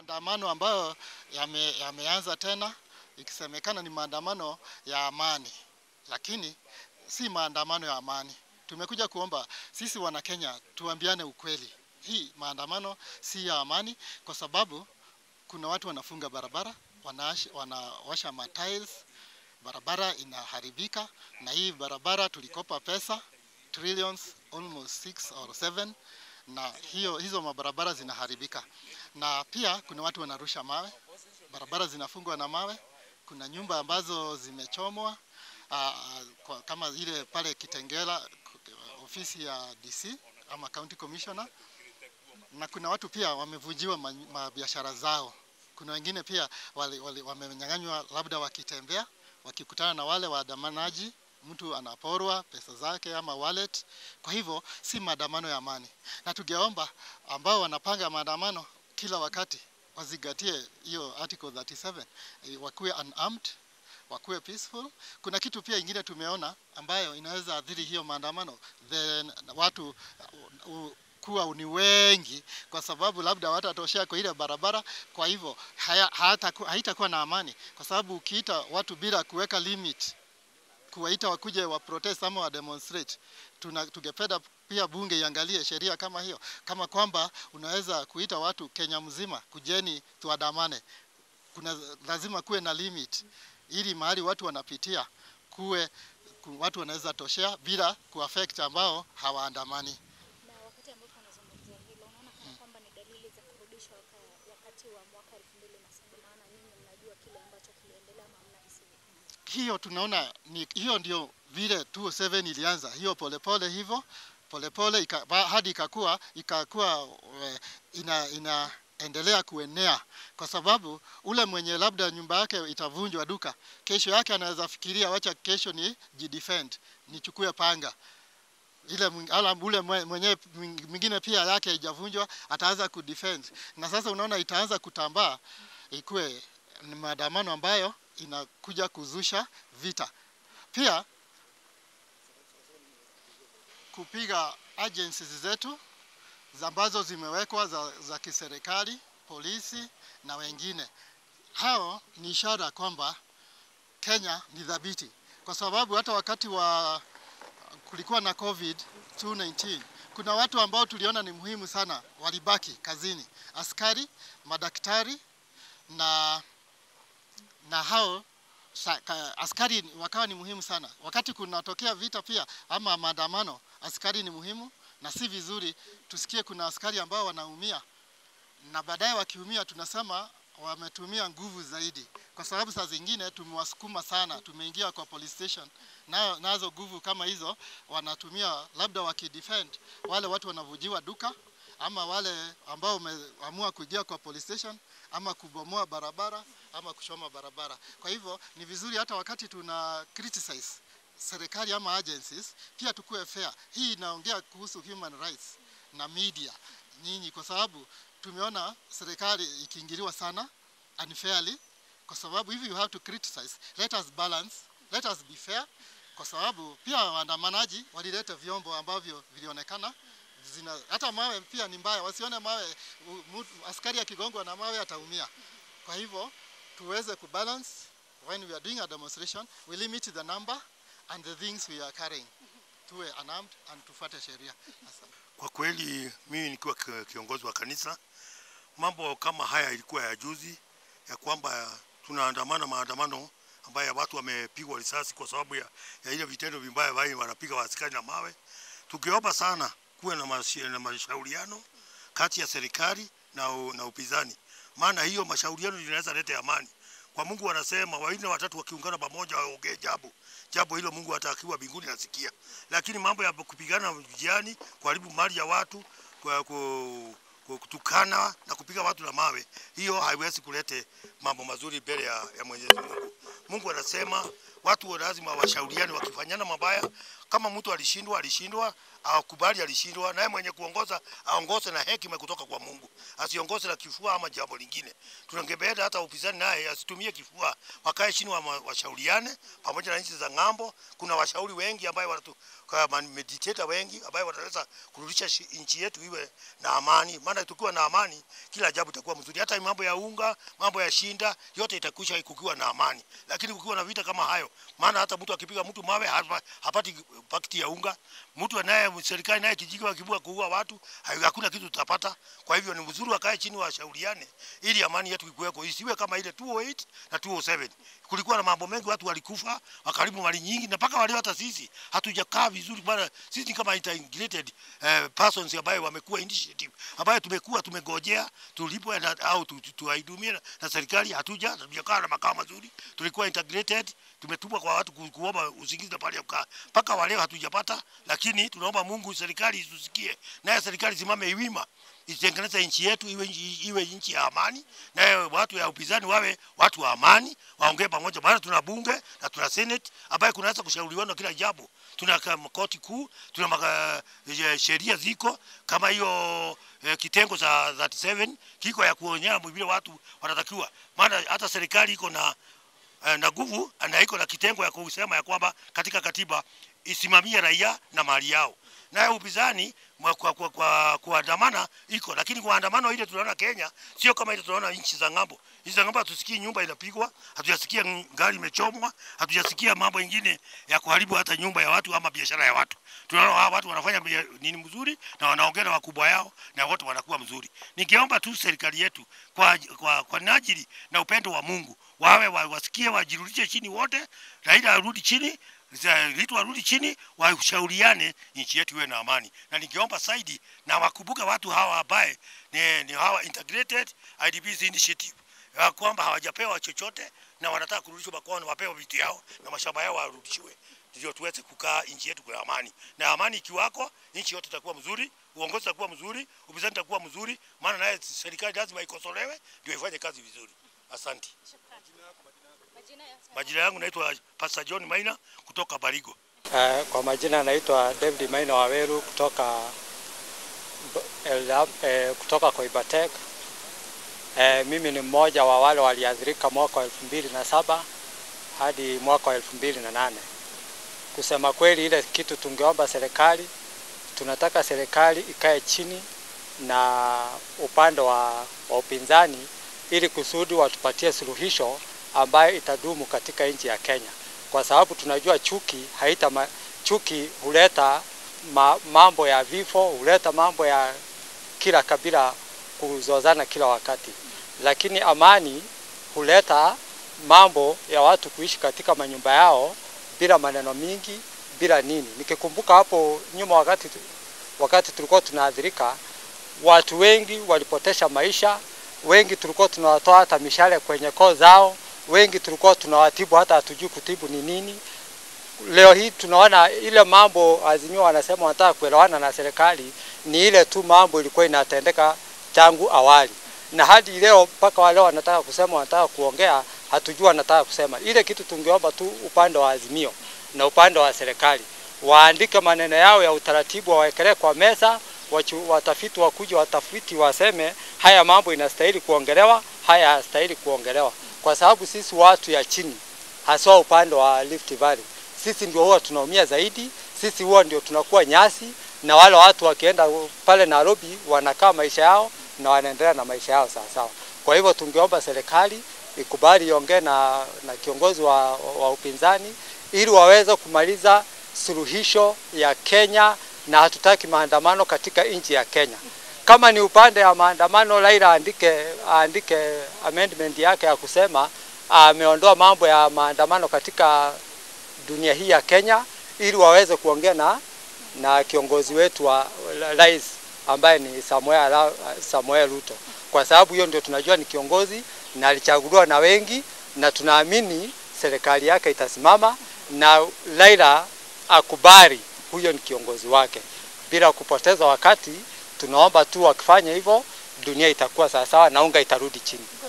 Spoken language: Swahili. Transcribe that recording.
maandamano ambayo yame, yameanza tena ikisemekana ni maandamano ya amani, lakini si maandamano ya amani. Tumekuja kuomba sisi wana Kenya tuambiane ukweli, hii maandamano si ya amani, kwa sababu kuna watu wanafunga barabara, wanawasha, wanawasha matiles, barabara inaharibika, na hii barabara tulikopa pesa trillions almost 6 or 7 na hiyo hizo mabarabara zinaharibika, na pia kuna watu wanarusha mawe, barabara zinafungwa na mawe. Kuna nyumba ambazo zimechomwa aa, kwa, kama ile pale Kitengela ofisi ya DC ama county commissioner, na kuna watu pia wamevunjiwa ma- mabiashara zao. Kuna wengine pia wali, wali, wamenyang'anywa labda wakitembea, wakikutana na wale waandamanaji mtu anaporwa pesa zake ama wallet. Kwa hivyo si maandamano ya amani, na tungeomba ambao wanapanga maandamano kila wakati wazingatie hiyo article 37 eh, wakuwe unarmed wakuwe peaceful. Kuna kitu pia ingine tumeona ambayo inaweza athiri hiyo maandamano, then watu uh, uh, kuwa ni wengi, kwa sababu labda watatoshea kwa ile barabara. Kwa hivyo haya- hayataku- haitakuwa na amani, kwa sababu ukiita watu bila kuweka limit kuwaita wakuje wa protest ama wa demonstrate. Tuna, tungependa pia bunge iangalie sheria kama hiyo, kama kwamba unaweza kuita watu Kenya mzima, kujeni tuandamane. Kuna lazima kuwe na limit, ili mahali watu wanapitia kuwe ku, watu wanaweza toshea bila kuaffect ambao hawaandamani. Na wakati ambapo anazungumzia hilo, unaona kana kwamba ni dalili za kurudishwa waka- wakati wa mwaka 2007 maana nyinyi mnajua kile ambacho kiliendelea ama mnahisi vipi? hiyo tunaona ni hiyo ndio vile 207 ilianza hiyo polepole hivyo polepole ika, ba- hadi ikakuwa ikakuwa eh, ina inaendelea kuenea kwa sababu ule mwenye labda nyumba yake itavunjwa duka, kesho yake anaweza fikiria wacha kesho ni jidefend nichukue panga ile mwing- ala ule mwe- mwenye mwing- mwingine pia yake haijavunjwa ataanza kudefend, na sasa unaona itaanza kutambaa ikuwe ni maandamano ambayo inakuja kuzusha vita. Pia kupiga agencies zetu za ambazo zimewekwa za, za kiserikali, polisi na wengine. Hao ni ishara kwamba Kenya ni dhabiti, kwa sababu hata wakati wa kulikuwa na COVID 219 kuna watu ambao tuliona ni muhimu sana walibaki kazini, askari, madaktari na na hao sa, ka, askari wakawa ni muhimu sana. Wakati kunatokea vita pia ama maandamano, askari ni muhimu, na si vizuri tusikie kuna askari ambao wanaumia na baadaye wakiumia tunasema wametumia nguvu zaidi, kwa sababu saa zingine tumewasukuma sana, tumeingia kwa police station nayo nazo nguvu kama hizo wanatumia, labda wakidefend wale watu wanavujiwa duka ama wale ambao wameamua kuingia kwa police station ama kubomoa barabara ama kuchoma barabara. Kwa hivyo ni vizuri hata wakati tuna criticize serikali ama agencies pia tukue fair. Hii inaongea kuhusu human rights na media nyinyi, kwa sababu tumeona serikali ikiingiliwa sana unfairly, kwa sababu if you have to criticize, let us balance, let us be fair, kwa sababu pia waandamanaji walileta vyombo ambavyo vilionekana zina hata mawe pia ni mbaya, wasione mawe u- mu- askari akigongwa na mawe ataumia. Kwa hivyo tuweze kubalance when we are doing a demonstration, we limit the number and the things we are carrying, tuwe unarmed and tufuate sheria. Asante. Kwa kweli mimi nikiwa ki- kiongozi wa kanisa, mambo kama haya ilikuwa ya juzi, ya kwamba tunaandamana maandamano ambayo watu wamepigwa risasi kwa sababu ya, ya ile vitendo vibaya ambavyo wanapiga waaskari na mawe. Tukiomba sana kuwe na, mashi, na mashauriano kati ya serikali na, u- na upinzani, maana hiyo mashauriano linaweza leta amani. Kwa Mungu wanasema wanne watatu wakiungana pamoja waongee jambo jambo hilo, Mungu hata akiwa mbinguni nasikia. Lakini mambo ya kupigana njiani, kuharibu mali ya watu, kwa, ku, ku- kutukana na kupiga watu na mawe, hiyo haiwezi kulete mambo mazuri mbele ya, ya Mwenyezi Mungu. Mungu anasema watu lazima washauriane, wakifanyana mabaya. Kama mtu alishindwa, alishindwa, akubali alishindwa, naye mwenye kuongoza aongoze na hekima kutoka kwa Mungu, asiongoze na kifua ama jambo lingine. Tunangebeda hata upinzani naye asitumie kifua, wakae chini, wa- washauriane pamoja na nchi za ng'ambo. Kuna washauri wengi ambayo wanatu kama meditator wengi ambayo wataweza kurudisha shi- nchi yetu iwe na amani, maana tukiwa na amani kila jambo itakuwa mzuri. Hata mambo ya unga, mambo ya shinda, yote itakwisha kukiwa na amani. Lakini kukiwa na vita kama hayo, maana hata mtu akipiga mtu mawe hapa- hapati pakiti ya unga. Mtu anaye serikali naye kijiji wakibua kuua watu, hayo- hakuna kitu tutapata. Kwa hivyo ni mzuri wakae chini washauriane, ili amani yetu ikuweko, isiwe kama ile 208 na 207. Kulikuwa na mambo mengi, watu walikufa, wakaribu mali nyingi, na mpaka waleo hata sisi hatujakaa vizuri bwana. Sisi ni kama integrated eh, persons ambayo wamekuwa initiative ambayo tumekuwa tumegojea tulipwe na, au tu- tu- tuwaidumie na, na serikali, hatuja hatujakaa na makao mazuri. Tulikuwa integrated, tumetumwa kwa watu ku, kuomba usingizi na pahali ya kukaa, mpaka waleo hatujapata, lakini tunaomba Mungu serikali itusikie, naye serikali simame iwima itengeneze nchi yetu iwe, nchi- iwe nchi ya amani, naye watu ya upinzani wawe watu wa amani, waongee pamoja, maana tuna bunge na tuna senate ambaye kunaweza kushauriwana kila jambo. Tuna kama koti kuu, tuna maka- eh, sheria ziko kama hiyo eh, kitengo za 37 kiko ya kuonyesha vile watu wanatakiwa, maana hata serikali iko na eh, na nguvu na iko na kitengo ya kusema ya kwamba katika katiba isimamie raia na mali yao. Naye upinzani mwa- kwa, kwa, kwa, kuandamana iko, lakini kuandamano ile tunaona Kenya sio kama ile tunaona nchi za ng'ambo. Nchi za ng'ambo hatusikii nyumba inapigwa, hatujasikia ng- gari imechomwa, hatujasikia mambo ingine ya kuharibu hata nyumba ya watu ama biashara ya watu. Tunaona hawa watu wanafanya bia- nini mzuri na wanaongea na wakubwa yao na wote wanakuwa mzuri. Ningeomba tu serikali yetu kwa, kwa, kwa najili na upendo wa Mungu wawe wa, wasikie wajirudishe chini wote, Raila arudi chini za- Ruto arudi chini, washauriane nchi yetu iwe na amani, na ningeomba saidi na wakumbuke watu hawa ambaye ni, ni hawa integrated IDPs initiative ya kwamba hawajapewa chochote na wanataka kurudishwa makwao, wapewe vitu yao na mashamba yao warudishiwe, ndio tuweze kukaa nchi yetu kwa amani. Na amani ikiwako, nchi yote itakuwa mzuri, uongozi utakuwa mzuri, upinzani utakuwa mzuri, maana naye serikali lazima ikosolewe ndio ifanye kazi vizuri. Asante. Shukrani. Majina ya Majina yangu naitwa Pastor John Maina kutoka Barigo. Uh, kwa majina naitwa David Maina Waweru kutoka Elda, eh, kutoka Koibatek. Eh, mimi ni mmoja wa wale waliathirika mwaka wa elfu mbili na saba hadi mwaka wa elfu mbili na nane. Kusema kweli, ile kitu tungeomba serikali, tunataka serikali ikae chini na upande wa, wa upinzani ili kusudi watupatie suluhisho ambayo itadumu katika nchi ya Kenya, kwa sababu tunajua chuki haita ma, chuki huleta ma, mambo ya vifo, huleta mambo ya kila kabila kuzozana kila wakati, lakini amani huleta mambo ya watu kuishi katika manyumba yao bila maneno mingi, bila nini. Nikikumbuka hapo nyuma, wakati wakati tulikuwa tunaathirika, watu wengi walipotesha maisha, wengi tulikuwa tunawatoa hata mishale kwenye koo zao, wengi tulikuwa tunawatibu hata hatujui kutibu ni nini. Leo hii tunaona ile mambo Azimio wanasema wanataka kuelewana na serikali, ni ile tu mambo ilikuwa inatendeka tangu awali, na hadi leo mpaka wale wanataka kusema wanataka kuongea, hatujui wanataka kusema. Ile kitu tungeomba tu upande wa Azimio na upande wa serikali waandike maneno yao ya utaratibu, wawekelee kwa meza, wachu, watafiti wakuja watafiti waseme haya mambo inastahili kuongelewa, haya hayastahili kuongelewa, kwa sababu sisi watu ya chini, haswa upande wa Rift Valley, sisi ndio huwa tunaumia zaidi, sisi huwa ndio tunakuwa nyasi, na wale watu wakienda pale Nairobi wanakaa maisha yao na wanaendelea na maisha yao sawa sawa. Kwa hivyo tungeomba serikali ikubali iongee na, na kiongozi wa, wa upinzani ili waweze kumaliza suluhisho ya Kenya, na hatutaki maandamano katika nchi ya Kenya. Kama ni upande wa maandamano, Raila aandike aandike amendment yake ya kusema ameondoa mambo ya maandamano katika dunia hii ya Kenya, ili waweze kuongea na na kiongozi wetu wa rais ambaye ni Samuel, Samuel Ruto, kwa sababu hiyo ndio tunajua ni kiongozi na alichaguliwa na wengi, na tunaamini serikali yake itasimama na Raila akubali huyo ni kiongozi wake. Bila kupoteza wakati, tunaomba tu wakifanya hivyo, dunia itakuwa sawasawa na unga itarudi chini.